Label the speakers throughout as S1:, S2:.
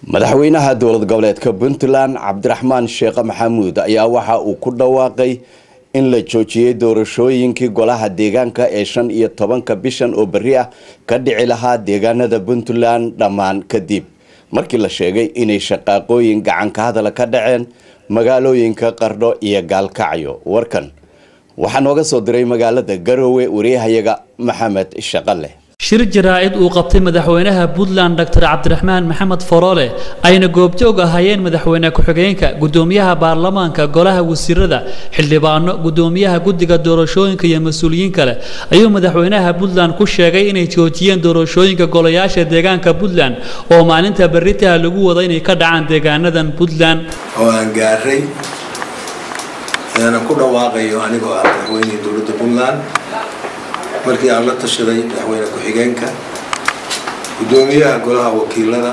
S1: madaxweynaha dowlad goboleedka puntland cabdiraxmaan sheekhe maxamuud ayaa waxa uu ku dhawaaqay in la joojiyey doorashooyinkii golaha deegaanka ee shan iyo tobanka bishan oo berri ah ka dhici lahaa deegaanada puntland dhammaan kadib markii la sheegay inay shaqaaqooyin gacanka hadala ka dhaceen magaalooyinka qardho iyo gaalkacyo warkan waxaa nooga soo diray magaalada garoowe wariyahayaga maxamed shaqale
S2: shir jaraa-id uu qabtay madaxweynaha puntland doctor cabdiraxmaan maxamed foroole ayna goobjoog ahaayeen madaxweyne ku-xigeenka gudoomiyaha baarlamaanka golaha wasiirada xildhibaano gudoomiyaha guddiga doorashooyinka iyo mas-uuliyiin kale ayuu madaxweynaha puntland ku sheegay inay joojiyeen doorashooyinka golayaasha deegaanka puntland oo maalinta beritaha lagu wada inay ka dhacaan deegaanadan puntland
S3: oo aan gaaray aanan ku dhawaaqayo anigoo ah madaxweynihii dowladda puntland markii aan la tashaday madaxweyne ku-xigeenka guddoomiyaha golaha wakiilada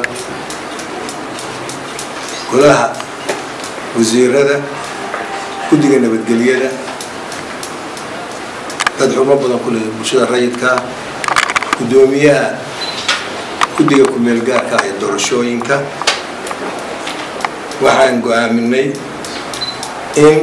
S3: golaha wasiirada guddiga nabadgelyada dad xubno badan ku leh bulshada rayidkaa guddoomiyaha guddiga ku-meel gaarka ah ee doorashooyinka waxaan go-aaminay in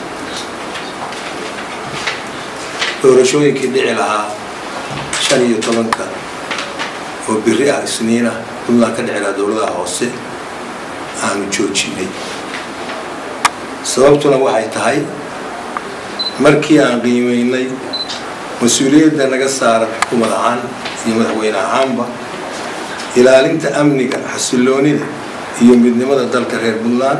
S3: doorashooyinkii dhici lahaa shan iyo tobanka oo biri ah isniin ah puntland ka dhici lahaa dowladaha hoose aanu joojinay sababtuna waxay tahay markii aan qiimaynay mas-uuliyadda naga saaran xukuumad ahaan iyo madaxweyne ahaanba ilaalinta amniga xasiloonida iyo midnimada dalka reer puntland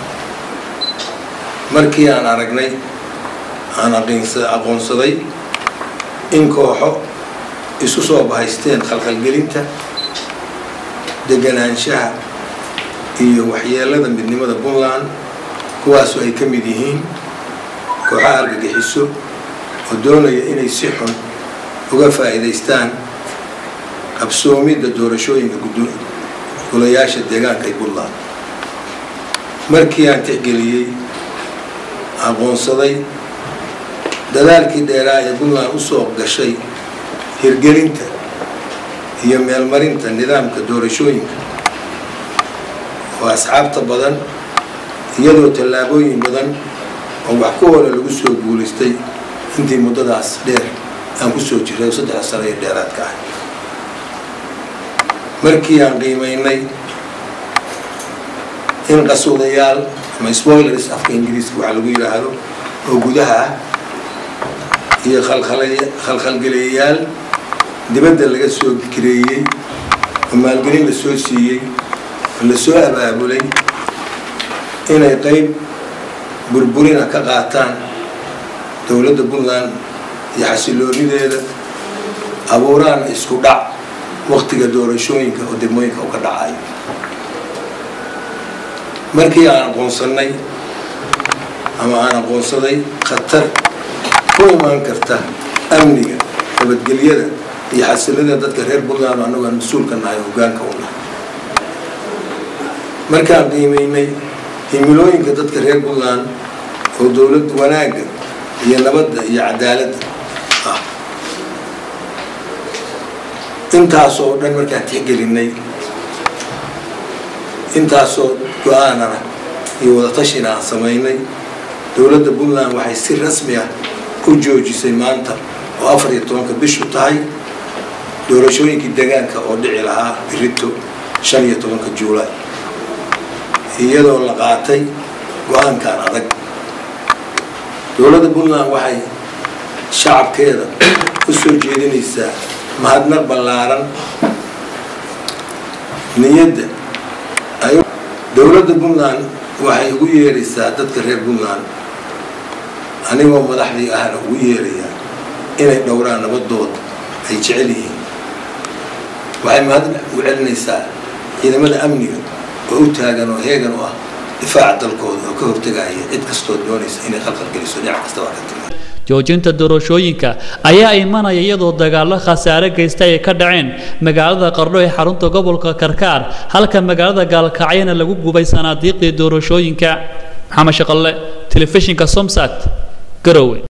S3: markii aan aragnay aan aqoonsaday in kooxo isu soo bahaysteen khalkhalgelinta deganaanshaha iyo waxyeelada midnimada puntland kuwaasoo ay ka mid yihiin kooxaha argagixiso oo doonaya inay si xun uga faa'iidaystaan qabsoomidda doorashooyinka golayaasha deegaanka ee puntland markii aan tixgeliyey aqoonsaday dadaalkii dheeraa ee puntland usoo gashay hirgelinta iyo meelmarinta nidaamka doorashooyinka oo asxaabta badan iyadoo tallaabooyin badan oo wax ku hore lagu soo guulaystay intii muddadaas dheer aan kusoo jiray saddex sano iyo dheeraadka ah markii aan qiimaynay in qasuudayaal ama spoilers afka ingiriiska waxaa lagu yidhaahdo oo gudaha ah iyo khalkhalgeliyayaal dibadda laga soo kireeyey oo maalgelin la soo siiyey oo la soo abaabulay inay qayb burburina ka qaataan dowladda puntland iyo xasiloonideeda abuuraan isku dhac waktiga doorashooyinka oo degmooyinka u ka dhacayo markii aan aqoonsannay ama aan aqoonsaday khatar ku imaan karta amniga nabadgelyada iyo xasilada dadka reer puntland oo annagu aan mas-uulka nahay hogaanka u nahay markaan qiimaynay himilooyinka dadka reer puntland oo dowlad wanaagga iyo nabadda iyo cadaaladda ah intaasoo dhan markaan tixgelinay intaasoo go-aanana iyo wadatashina aan samaynay dowladda puntland waxay si rasmi ah u joojisay maanta oo afar iyo tobanka bishu tahay doorashooyinkii deegaanka oo dhici lahaa birito shan iyo tobanka juulaay iyadoo la qaatay go-aankan adag dowladda puntland waxay shacabkeeda u soo jeedinaysaa mahadnaq ballaaran niyadda dowladda puntland waxay ugu yeeraysaa dadka reer puntland anigoo madaxdii ahna ugu yeerayaa inay dhowraan nabadooda ay jecel yihiin waxay mahad u celinaysaa ciidamada amniga oo u taagan oo heegan u ah difaaca dalkooda oo ka hortagaya cid kastoo doonaysa inay khalqalgeliso dhinac kastaba ka timi
S2: joojinta doorashooyinka ayaa imanaya iyadoo dagaallo khasaare geysta ay ka dhaceen magaalada qardho ee xarunta gobolka karkaar halka magaalada gaalkacyana lagu gubay sanaadiiqii doorashooyinka maxamed shaqalle telefishinka somsat garowe